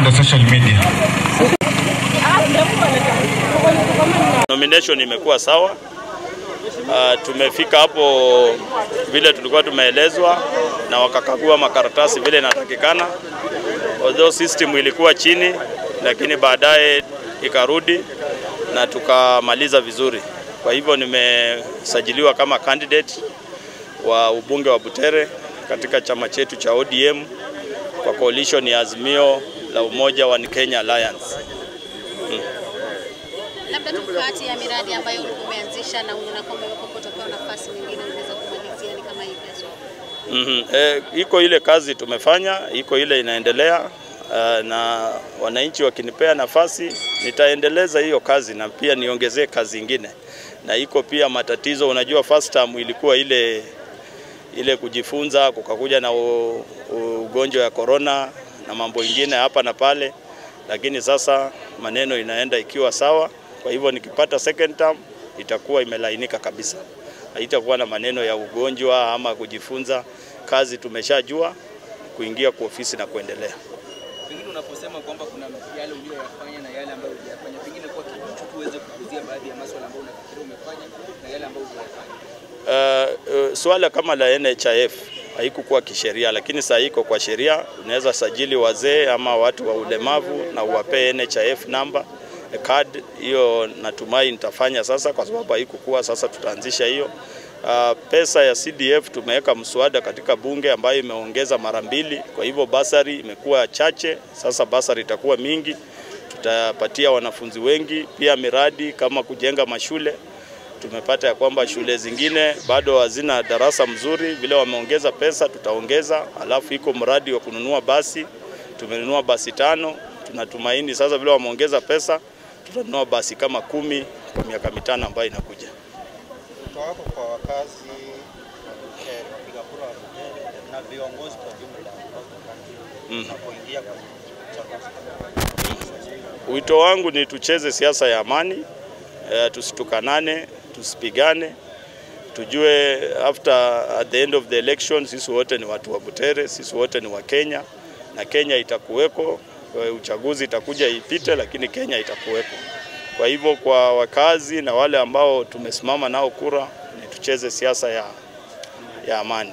the social media. Nomination imekuwa sawa. Uh, tumefika hapo vile tulikuwa tumeelezwa na wakakagua makaratasi vile inatakikana. Although system ilikuwa chini, lakini baadaye ikarudi na tukamaliza vizuri. Kwa hivyo nimesajiliwa kama candidate wa ubunge wa Butere katika chama chetu cha ODM kwa coalition ya Azimio la Umoja wa Kenya Alliance. Labda tu kati ya miradi ambayo ulikuwa umeanzisha na unaona kwamba iwapo utapewa nafasi nyingine unaweza kumalizia ni kama hivi haswa? Mm -hmm. E, iko ile kazi tumefanya, iko ile inaendelea uh, na wananchi wakinipea nafasi nitaendeleza hiyo kazi na pia niongezee kazi ingine, na iko pia matatizo. Unajua, first term ilikuwa ile ile kujifunza, kukakuja na u, u, ugonjwa ya corona na mambo ingine hapa na pale, lakini sasa maneno inaenda ikiwa sawa. Kwa hivyo nikipata second term itakuwa imelainika kabisa, haitakuwa na maneno ya ugonjwa ama kujifunza. Kazi tumeshajua, kuingia kwa ofisi na kuendelea. Pengine unaposema kwamba kuna yale uliyoyafanya na yale ambayo hujayafanya, pengine kwa kifupi tu uweze kuguzia baadhi ya masuala ambayo unafikiria umefanya na yale ambayo hujayafanya. Uh, uh, swala kama la NHIF haikukuwa kisheria, lakini saa iko kwa sheria. Unaweza sajili wazee ama watu wa ulemavu na uwapee NHIF namba card. Hiyo natumai nitafanya sasa, kwa sababu haikukuwa. Sasa tutaanzisha hiyo. Uh, pesa ya CDF tumeweka mswada katika bunge ambayo imeongeza mara mbili, kwa hivyo basari imekuwa chache, sasa basari itakuwa mingi, tutapatia wanafunzi wengi. Pia miradi kama kujenga mashule tumepata ya kwamba shule zingine bado hazina darasa mzuri, vile wameongeza pesa tutaongeza. Alafu iko mradi wa kununua basi, tumenunua basi tano. Tunatumaini sasa vile wameongeza pesa tutanunua basi kama kumi kwa miaka mitano ambayo inakuja. Wito wako kwa wakazi wa Butere, wapiga kura wa Butere na viongozi kwa jumla Mm. unapoingia kwenye uchaguzi? Wito wangu ni tucheze siasa ya amani, eh, tusitukanane, tusipigane, tujue after at the end of the election sisi wote ni watu wa Butere, sisi wote ni wa Kenya na Kenya itakuweko. eh, Uchaguzi itakuja ipite, lakini Kenya itakuweko. Kwa hivyo kwa wakazi na wale ambao tumesimama nao kura, ni tucheze siasa ya, ya amani.